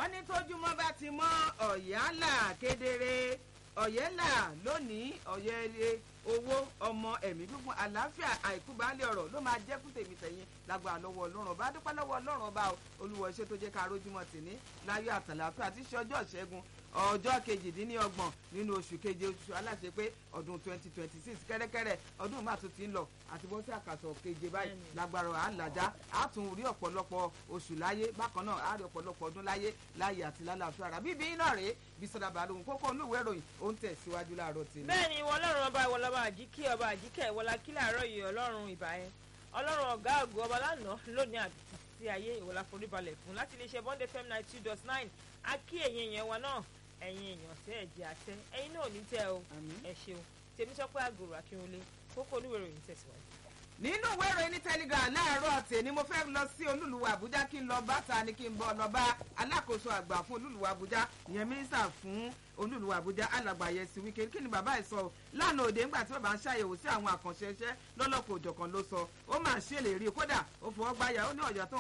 wọ́n ní tójúmọ́ bá ti mọ́ ọ̀yálà kedere ọ̀yẹ́là lónìí ọ̀yẹ́lẹ̀ owó ọmọ ẹ̀mí gbogbo àlàáfíà àìkú baálé ọ̀rọ̀ ló máa jẹ́ kú tèmi tẹ̀yìn lágbára lọ́wọ́ ọlọ́run ọba dúpẹ́ lọ́wọ́ ọlọ́run ọba olúwa ṣe tó jẹ́ ká rójúmọ́ tì ní láyọ̀ àtàlàáfíà tí ṣe ọjọ́ ìṣẹ́gun ọjọ́ kejìdínlọ́gbọ̀n nínú oṣù keje oṣù aláṣẹ pé ọdún twenty twenty six kẹ́rẹ́kẹ́rẹ́ ọdún máa tún ti ń lọ àti bọ́ sí àkàsọ̀ keje báyìí lágbára àlàjá á tún rí ọ̀pọ̀lọpọ̀ oṣù láyé bákan náà á rí ọ̀pọ̀lọpọ̀ ọdún láyé láyé àti lálàáfíà rà bíbí iná rèé bí sọdá balógun kókó olúwèé ìròyìn ó ń tẹ̀síwájú láàárọ̀ tèmi. bẹ́ẹ̀ ni ìwọ ọlọ́run ọba ìwọ lọ́ba àjíkẹ́ ọba àjíkẹ́ ìwọ la kí láàárọ̀ yìí ọlọ́run ìbà ẹ ọlọ́run ọ̀gá àgọ́ ọba lánàá lónìí àti títí ayé ìwọ la forí balẹ̀ fún láti iléeṣẹ́ bond fm ninety two dot nine a kí ẹ̀yin èèyàn wa náà ẹ̀yin èèyàn tẹ́ ẹ̀ jẹ́ àtẹ́ ẹ̀yin náà ò ní tẹ́ o ẹ ṣeun tèmi sọ pé àgòrò akínwólé kókó oníwèé ìròyìn tẹ̀síwájú nínú ìwé ìròyìn ní telegram láàárọ̀ ọ̀tẹ̀ ni mo fẹ́ lọ sí olúluwà àbújá kí n lọ bá ta ni kí n bọ́ lọ bá alákòóso àgbà fún olúluwà àbújá ìyẹn mínísítà fún olúluwà àbújá alàgbà yẹsì wíkẹ́ kí ni bàbá ẹ̀ sọ lánàá òde ńgbà tí bàbá ń ṣàyẹ̀wò sí àwọn àkànṣe iṣẹ́ lọ́lọ́kọ̀ òjọ̀kan ló sọ ó máa ṣèlérí kódà ó fọwọ́ gbáyà ó ní ọ̀yọ́ tó